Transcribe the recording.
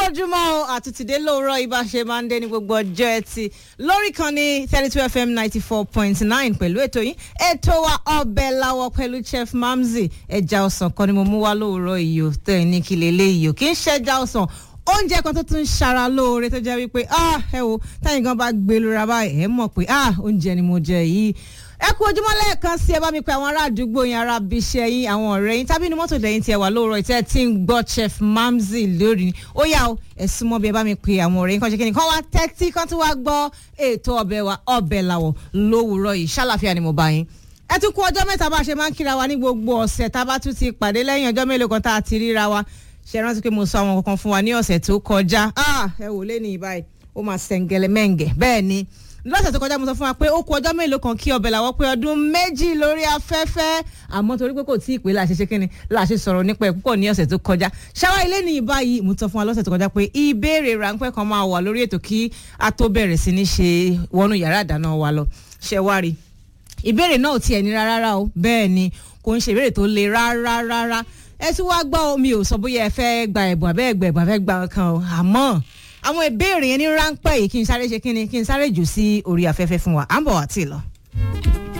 ojúmọ́ o àtúntìdé lóòrọ̀ ibà ṣe máa ń dé ní gbogbo ọjọ́ ẹtì lórí kan ní thirty two fm ninety four point nine pẹ̀lú ètò yín ètò wa ọbẹ̀ làwọ̀ pẹ̀lú chef mamzi ẹja ọ̀sán kan ni mo mú wá lóòrọ̀ iyò tẹ̀ ní kí lélẹ̀ iyò kì í ṣẹja ọ̀sán oúnjẹ kan tó tún ṣara lóore tó jẹ́ wípé ah ẹ wo táyìn gan bá gbé lóra báyìí ẹ mọ̀ pé ah oúnjẹ ni mo jẹ yìí ẹ kú ojúmọ́ lẹ́ẹ̀kan sí ẹ bá mi pe àwọn ará àdúgbò yín ará abiṣẹ́ yín àwọn ọ̀rẹ́ yín tábí inú mọ́tò lẹ́yìn tí ẹ wà lóòrọ̀ ìtẹ́ tí ń gbọ́ chef mamzi lórí ó yá o ẹ súnmọ́ bí ẹ bá mi pe àwọn ọ̀rẹ́ yín kan ṣe kí ni kán wá tẹ́tí kán tún wá gbọ́ ètò ọbẹ̀ wa ọbẹ̀ làwọ̀ lówùúrọ̀ yìí ṣàlàfíà ni mo bá yín ẹ tún kú ọjọ́ mẹ́ta bá a ṣe máa ń kíra wa ní gbogbo ọ̀sẹ̀ tá a bá tún ti pàdé lẹ́yìn ọjọ́ mélòó kan tá a ti ríra wa ṣe rántí pé mo sọ àwọn kankan fún wa ní ọ̀sẹ̀ tó kọjá ẹ wò lé ní ìbáyìí ó máa ṣẹ̀ǹgẹ̀lẹ̀ mẹ́ǹgẹ̀ bẹ́ẹ̀ ni lọ́sẹ̀ tó kọjá mo sọ fún wa pé ó kù ọjọ́ mélòó kan kí ọbẹ̀ làwọ̀ pé ọdún méjì lórí afẹ́fẹ́ àmọ́ torí pé kò tí ì pé láṣẹ ṣe kíni láṣẹ sọ̀rọ̀ nípa ẹ̀ púpọ̀ ní ọ̀sẹ̀ tó kọjá ṣáwá ilé ní ìbáyìí mo sọ fún wa lọ́sẹ̀ tó kọjá pé ìbéèrè ráńpẹ́ kan máa wà lórí ètò kí a tó bẹ̀rẹ̀ sí ní ṣe wọnú yàrá ìdáná wa lọ ṣẹ wá rí ìbéèrè náà ò tiẹ̀ nira rárá o bẹ́ẹ̀ ni kò ń ṣe ìbéèrè tó le rárá rárá ẹ tún wá gbọ́ omi ò sọ bóyá ẹ fẹ́ gba ẹ̀bùn àbẹ́ ẹ̀gbẹ́ ẹ̀bùn àbẹ́ gba kan o àmọ́ àwọn ìbéèrè yẹn ní ráńpẹ́ yìí kí n sáré ṣe kí ni kí n sáré jù sí orí afẹ́fẹ́ fún wa à ń bọ̀ wá tì lọ.